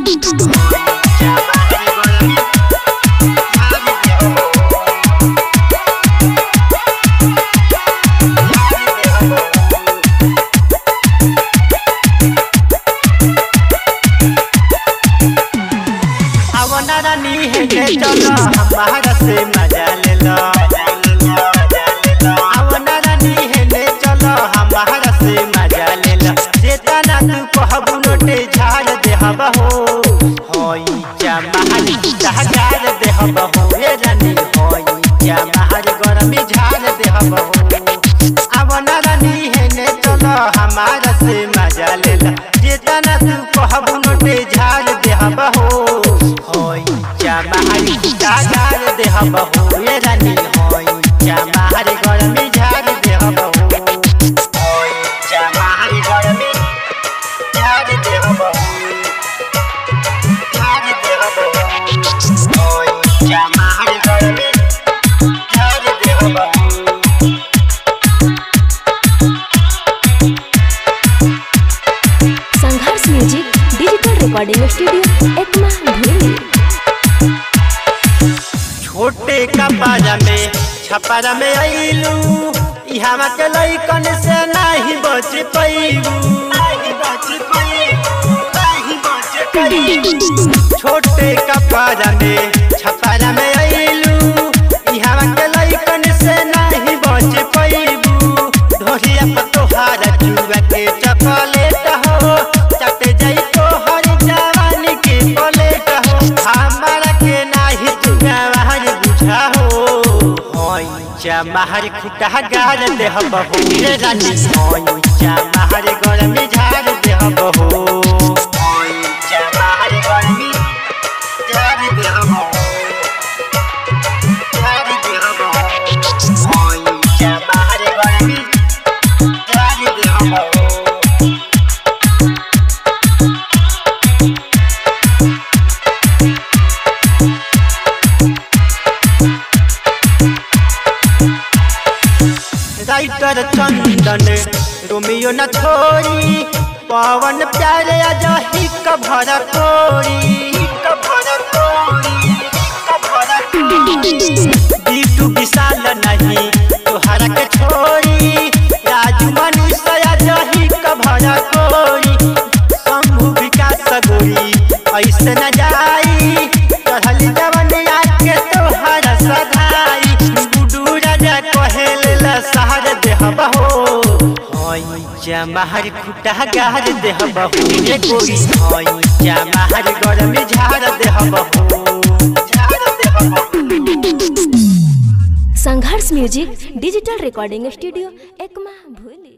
आवना रानी है के चलो हमारा से मजा ले लो आवना रानी है ले चलो हमारा से मजा ले लो जेतना तू कहबू नोटे झाड़ दे हवा हो होई जमाहर झाड़ दे हवा हो ये रानी होई जमाहर गरमी झाड़ दे हवा हो आवना रानी है ले चलो हमारा से मजा ले लो जेतना तू कहबू नोटे झाड़ दे हवा हो होई जमाहर झाड़ दे हवा हो ये रानी होई जमाहर गरमी झाड़ दे हवा हो होई जमाहर गरमी झाड़ दे हवा हो झाड़ दे हवा हो होई जमाहर गरमी झाड़ दे हवा हो Sangharsh music digital recording studio Ekma भूली छोटे कपड़ा में छपरा में आइलू इहवा के लइकन से नाही बच पैलू छोटे कपड़ा में छपरा में आइलू इहवा के लइकन से नाही बच पैलू ढोलिया पर तोहार चुआ के चॉकलेट हो चट जाई तोहर जवानी के पलेट हो हमारा के नाही तुगा महर बुझा हो होई जमाहर खुटा गार दे बहू रे रानी होई जमाहर गरमी झाड़ दे बहू होई जमाहर गरमी झाड़ दे बहू झाड़ दे बहू होई जमाहर गरमी झाड़ दे बहू राइटर चंदन रोमियो न छोड़ी पवन प्यारे अजही कभर कोरी बीटू विशाल नहीं तोहरा के छोड़ी राजू मनीष अजही कभर कोरी शंभु विकास गोरी ऐसे न जाई चढ़ल जवनिया के तोहरा सधाई गुडू राजा कहेल सहर देह बहो होई जमाहर खुटा गार देह बहो रे गोरी होई जमाहर गरमी झाड़ देह बहो झाड़ देह बहो Sangharsh music digital recording studio Ekma भूली